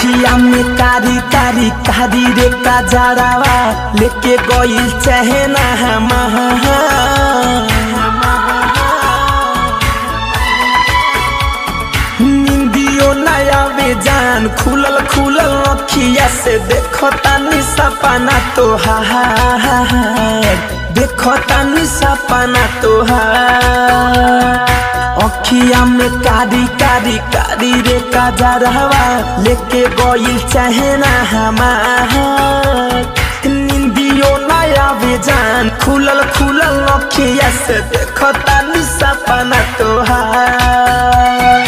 अखिया में कारी कारी कारी रे कजरावा लेके गइल चाहे ना निंदियो नया बेजान खुलल खुलल अखिया से देखो तानी सपना तोहार देखो तानी सपना तोहार अखिया में कारी कारी कारी रे कजरवा लेके गइल चाहे ना हमार निंदियो नया बेजान खुलल खुलल अखिया से देखो तानी सपना तोहार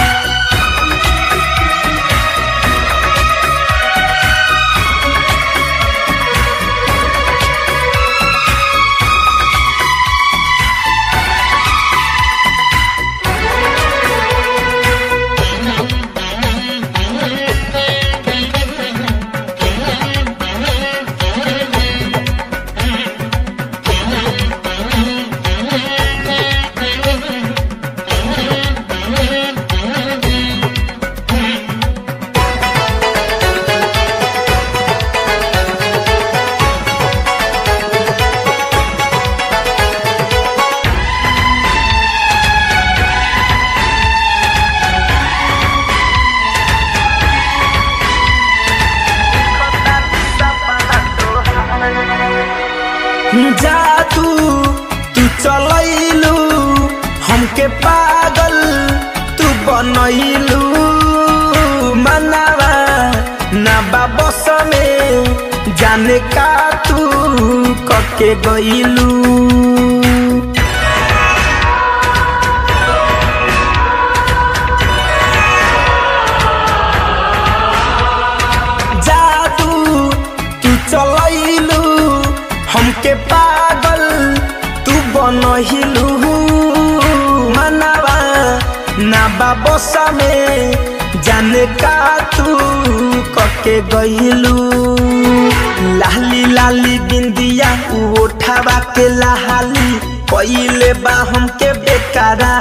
जादू तू चलैलू हमके पागल तू बनैलू मनावा ना बाबस में जाने का तू कके गइलू जादू तू चलैलू हमके पागल तू बनहिलू मनावा ना बाबसा में जाने का तू कके गइलू लाली लाली बिंदिया उठावा के लाली कइले बा हमके बेकारा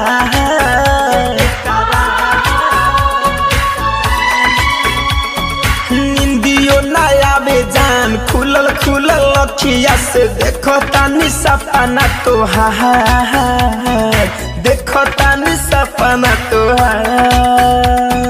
निंदियो नया बेजान खुलल खुलल अखिया से देखो तानी सपना तोहार देखो तानी सपना तोहार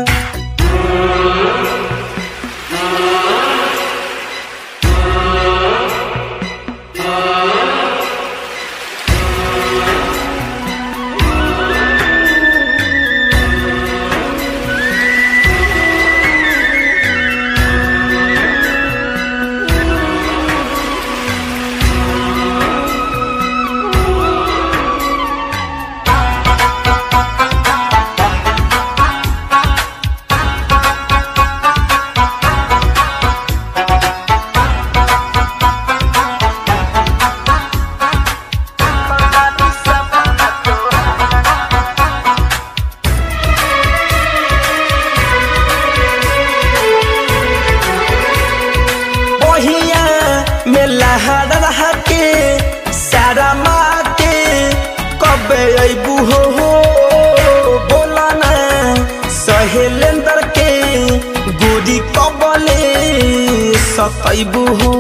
ओहिया में लहर रह के सारा माँ के कब अबू हो हो बोला ना सहेलेंदर के गोरी कबले सतैबू हो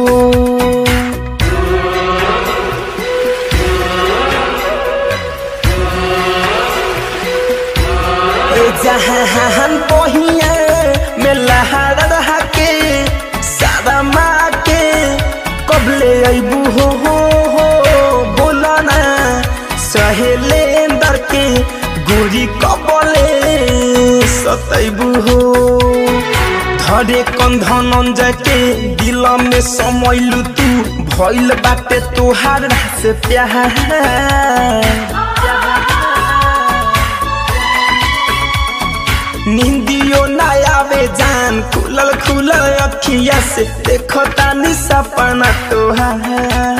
ए जहान पहिया में लहर रह के सारा माँ के कबले अबू हो हो हो बोला ना सहेलेंदर के गोरी कबले सतैबू हो धरे कंधन के दिल में समैलू तू भइल बाटे तोहार से प्यार निंदियो नया वे जान खुलल खुलल अखिया से देखो तानी सपना तोहार